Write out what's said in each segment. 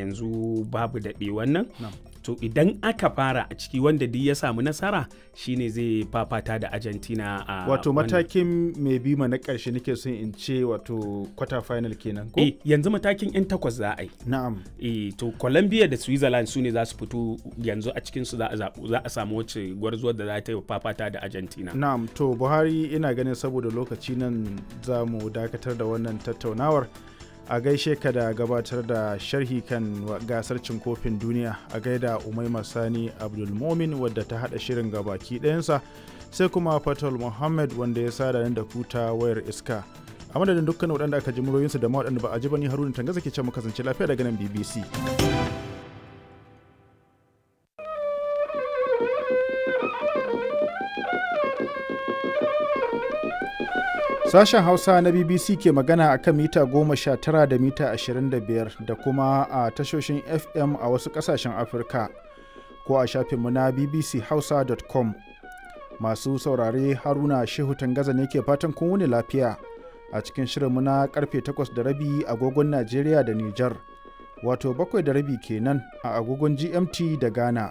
yanzu babu daɗe wannan Na'am. to idan aka fara a ciki wanda duk ya samu nasara shine zai fafata da argentina a wato wannan- matakin mai bima na ƙarshe nake son in ce wato quarter final kenan ko eh yanzu matakin 'yan takwas za a yi na'am eh to colombia da switzerland su ne za su fito yanzu a cikin su za a zaɓu za a samu wacce gwarzuwar da za ta yi fafata da argentina na'am to buhari ina ganin saboda lokaci nan za mu dakatar da wannan tattaunawar a gaishe ka da gabatar da sharhi kan wa- gasar cin kofin duniya a gaida umaima sani abdulmomin wadda ta hada shirin gabaki ɗayansa sai kuma fatal muhammad wanda ya sada ni da kuta wayar iska a madadin dukkan waɗanda aka ji muryoyinsu da ma waɗanda ba a ji ba ni haruna tangaza ke ce mu kasance lafiya daga nan bbc Sashen Hausa na BBC ke magana a kan mita goma sha tara da mita ashirin da biyar da kuma a tashoshin FM a wasu ƙasashen Afirka ko a shafinmu na bbchausa.com. Masu saurare Haruna Shehu Tangaza ne ke fatan kun wuni lafiya a cikin shirinmu na karfe takwas da rabi agogon Najeriya da Nijar, wato bakwai da rabi kenan a agogon GMT da Ghana.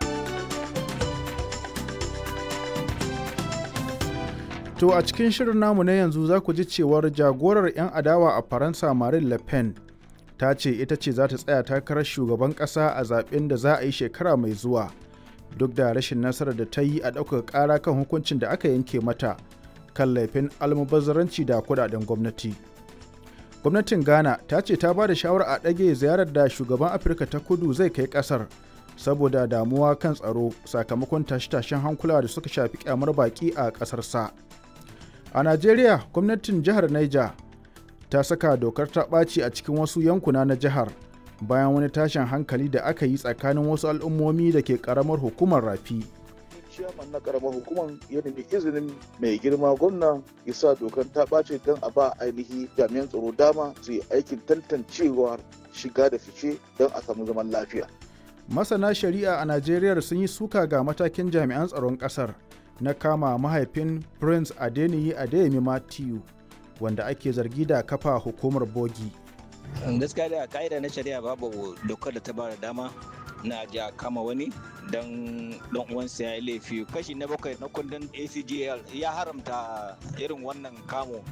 To a cikin shirin namu na yanzu za ku ji cewar jagorar 'yan adawa a Faransa Marine Le Pen ta ce ita ce za ta tsaya takarar shugaban ƙasa a zaben da za a yi shekara mai zuwa duk da rashin nasarar da ta yi a ɗaukar ƙara kan hukuncin da aka yanke mata kan laifin almubazzaranci da kudaden gwamnati. Gwamnatin Ghana ta ce ta ba da shawara a ɗage ziyarar da shugaban Afirka ta kudu zai kai ƙasar saboda damuwa kan tsaro sakamakon tashe-tashen hankula da suka shafi kyamar baƙi a ƙasarsa. sa. A Najeriya, gwamnatin jihar Niger ta saka dokar ta ɓaci a cikin wasu yankuna na jihar bayan wani tashin hankali da aka yi tsakanin wasu al'ummomi da ke ƙaramar hukumar rafi. ciyaman na karamar hukumar ya nemi izinin mai girma gwamna ya sa dokar ta ɓace don a ba ainihi jami'an tsaro dama su yi aikin tantancewar shiga da fice don a samu zaman lafiya. Masana shari'a a Najeriya sun yi suka ga matakin jami'an tsaron ƙasar na kama mahaifin Prince Adeniyi Adeyemi Matthew wanda ake zargi da kafa hukumar bogi. gaskiya da ka'ida na shari'a babu dokar da ta bada dama na ja kama wani don dan uwansa ya yi laifi kashi na bakwai na kundin acgl ya haramta irin wannan kamo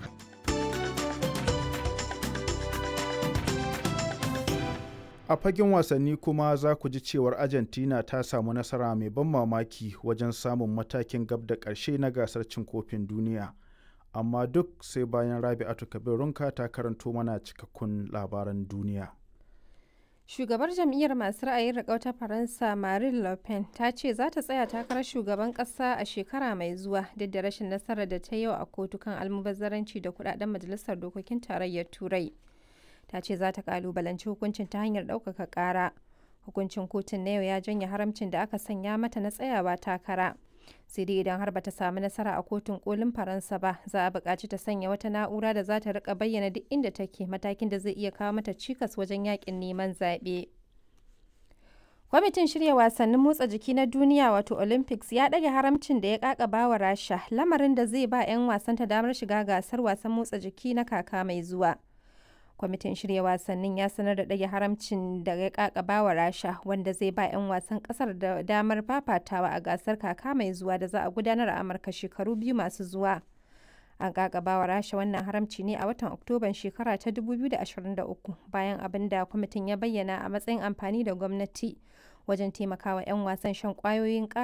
A fagen wasanni kuma za ku ji cewar Argentina ta samu nasara mai ban mamaki wajen samun matakin gab da ƙarshe na gasar cin kofin duniya. Amma duk sai bayan Rabi'atu Kabirunka ta karanto mana cikakkun labaran duniya. Shugabar jam'iyyar masu ra'ayin riƙau ta Faransa Marine Le Pen ta ce za ta tsaya takarar shugaban ƙasa a shekara mai zuwa duk da rashin nasarar da ta yau a kotu kan almubazzaranci da kudaden majalisar dokokin tarayyar Turai. Ta ce za ta kalubalanci hukuncin ta hanyar ɗaukaka ƙara. Hukuncin kotun na yau ya janye haramcin da aka sanya mata na tsayawa takara. sai dai idan har bata samu nasara a kotun kolin faransa ba za a buƙaci ta sanya wata na'ura da za ta rika bayyana duk inda take matakin da zai iya kawo mata cikas wajen yakin neman zaɓe kwamitin shirya wasannin motsa jiki na duniya wato olympics ya ɗage haramcin da ya ƙaƙaba wa rasha lamarin da zai ba 'yan wasanta damar shiga gasar wasan motsa jiki na kaka mai zuwa kwamitin shirya wasannin ya sanar da ɗage haramcin da ya kakaba wa rasha wanda zai ba 'yan wasan ƙasar da damar fafatawa a gasar kaka mai zuwa da za a gudanar a amurka shekaru biyu masu zuwa an kakaba wa rasha wannan haramci ne a watan oktoban shekara ta 2023 bayan abin da kwamitin ya bayyana a matsayin amfani da gwamnati wajen taimakawa 'yan wasan shan kwayoyin